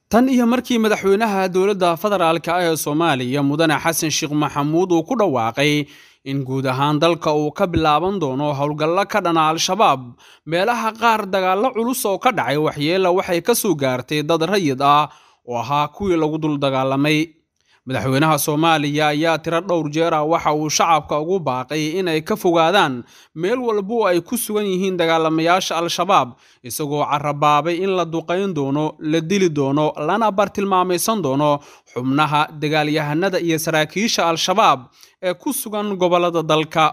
tan iyo markii madaxweynaha dowladda federaalka ah ee soomaaliya mudane xasan sheekh maxamuud uu ku dhawaaqay in guud ahaan dalka uu ka bilaaban doono howlgallo ka dhana al-shabaab meelaha qaar dagaallo culus oo ka dhacay waxyeella waxay ka soo gaartay dad rayid ah oo ahaa kuwii lagu dul dagaalamay madaxweynaha soomaaliya ayaa tiro dhowr jeer ah waxa uu shacabka ugu baaqay inay ka fogaadaan meel walbo ay ku sugan yihiin dagaalamayaasha al-shabaab isagoo carabaabay in la duqayn doono la dili doono lana bartilmaamaysan doono xubnaha dagaalyahanada iyo saraakiisha al-shabaab ee ku sugan gobollada dalka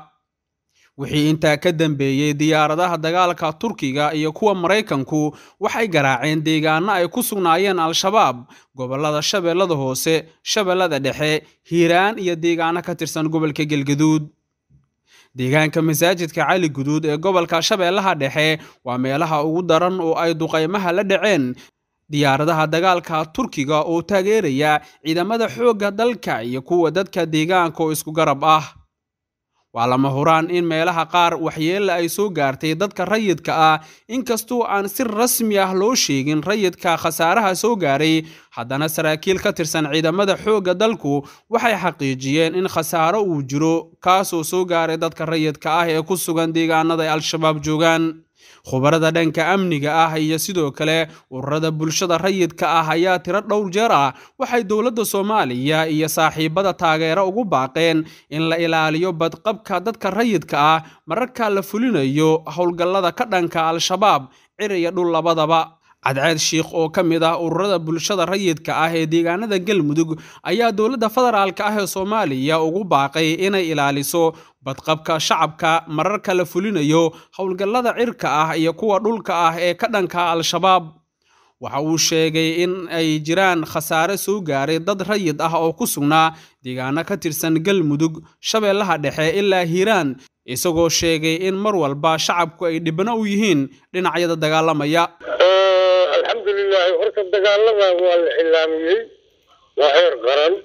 wixii intaa ka dambeeyey diyaaradaha dagaalka turkiga iyo kuwa maraykanku waxay garaaceen deegaano ay ku sugnaayeen al-shabaab gobollada shabeellada hoose shabeellada dhexe hiiraan iyo deegaano ka tirsan gobolka galgaduud deegaanka masaajidka cali guduud ee gobolka shabeellaha dhexe waa meelaha ugu daran oo ay duqaymaha la dhaceen diyaaradaha dagaalka turkiga oo taageeraya ciidamada xoogga dalka iyo kuwa dadka deegaanka oo isku garab ah waa lama huraan in meelaha qaar waxyeella ay soo gaartay dadka rayidka ah inkastoo aan si rasmi ah loo sheegin rayidka khasaaraha soo gaaray haddana saraakiil ka tirsan ciidamada xoogga dalku waxay xaqiijiyeen in khasaaro uu jiro kaasoo soo gaaray dadka rayidka ah ee ku sugan deegaanada ay al-shabaab joogaan khubarada dhanka amniga ah iyo sidoo kale ururada bulshada rayidka ah ayaa tiro dhowr jeer ah waxay dowladda soomaaliya iyo saaxiibada taageero ugu baaqeen in la ilaaliyo badqabka dadka rayidka ah mararka la fulinayo howlgallada ka dhanka al-shabaab cir iyo dhul labadaba cadceed shiikh oo ka mid ah ururada bulshada rayidka ah ee deegaanada galmudug ayaa dowladda federaalka ah ee soomaaliya ugu baaqay inay ilaaliso badqabka shacabka mararka la fulinayo howlgallada cirka ah iyo kuwa dhulka ah ee ka dhanka al-shabaab waxa uu sheegay in ay jiraan khasaare soo gaaray dad rayid ah oo ku sugnaa deegaano ka tirsan galmudug shabeellaha dhexe ilaa hiiraan isagoo sheegay in mar walba shacabku ay dhibno u yihiin dhinacyada dagaalamaya alxamdulilaahi horta dagaalada waa la cilaamiyey waa heer qaran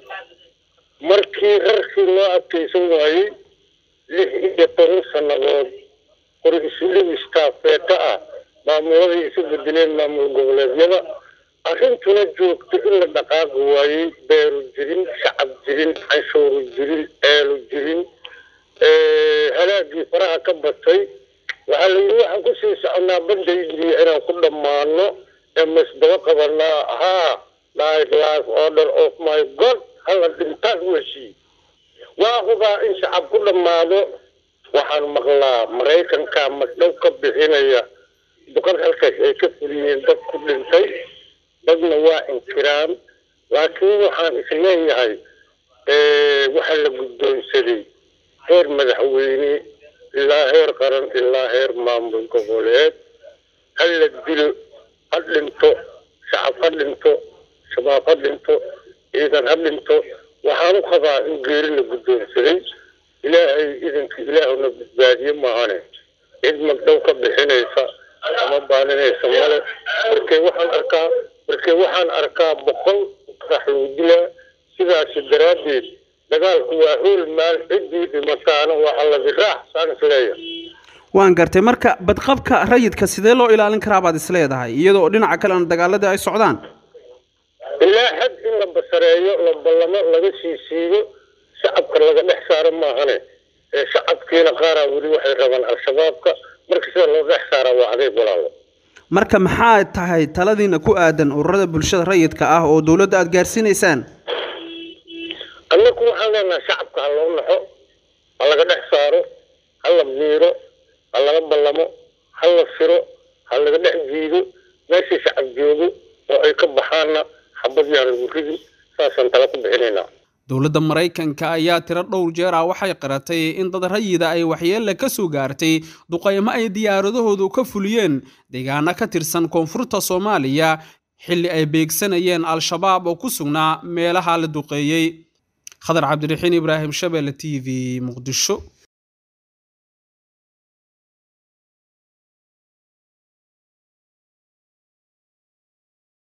markii rarkii loo adkaysan waayey lix iyo toban sannadood qori isudhigistaafeeta ah maamuladii isu bedeleen maamul goboleedyada arrintuna joogto in la dhaqaaqi waayey beeru jirin shacab jirin canshuuru jirin ceelu jirin halaagii faraha ka batay waxaa la yidhi waxaan kusii soconaa bandaygiiyo inaan ku dhammaano ee masdaba qabanaa haa night life order of my god hala dhintaan weshii waa hubaa in shacab ku dhammaado waxaan maqlaa maraykanka magdhow ka bixinaya boqor halkaas ay ka fuliyeen dad ku dhintay dadna waa inkiraan laakiin waxaan isleeyahay waxaa la guddoonsaday heer madaxweyne ilaa heer qaran ilaa heer maamul goboleed ha la dilo ha dhinto shacab ha dhinto shabaab ha dhinto ciidan ha dhinto waxaan u qabaa in geeri la guddoonsaday ilaahay idanka ilaahuna badbaadiye maahane cid magdhow ka bixinaysa ama baaninaysa male markee waxaan arkaa markee waxaan arkaa boqol qarax lagu dilaa sidaasi daraaddeed dagaalku waa hool maal ciddii dhimataana waa alladiraax saan isleeyahay waan gartay marka badqabka rayidka sidee loo ilaalin karaa baad is leedahay iyadoo dhinaca kalena dagaaladii ay socdaan ilaa xad in la basareeyo la ballamo laga sii siiyo shacabka laga dhex saaro maahane ee shacabkiina qaaraa weli waxay rabaan al-shabaabka marka sida loo dhex saaraa waa adeeg walaalo marka maxaa tahay taladiina ku aadan ururada bulshada rayidka ah oo dowladda aada gaarsiinaysaan annaku waxaan leenahay shacabka ha loo naxo ha laga dhex saaro ha la miiro ha laga ballamo ha la firo ha laga dhex jiido meeshii shacab joogo oo ay ka baxaanna xabad yaan lagu ridin saasaan tala ku bixinaynaa dowladda maraykanka ayaa tiro dhowr jeer ah waxay qiratay in dad rayida ay waxyeelle ka soo gaartay duqaymo ay diyaaradahoodu ka fuliyeen deegaano ka tirsan koonfurta soomaaliya xilli ay beegsanayeen al-shabaab oo ku sugnaa meelaha la duqeeyey khadar cabdiraxiin ibraahim shabeelle t v muqdisho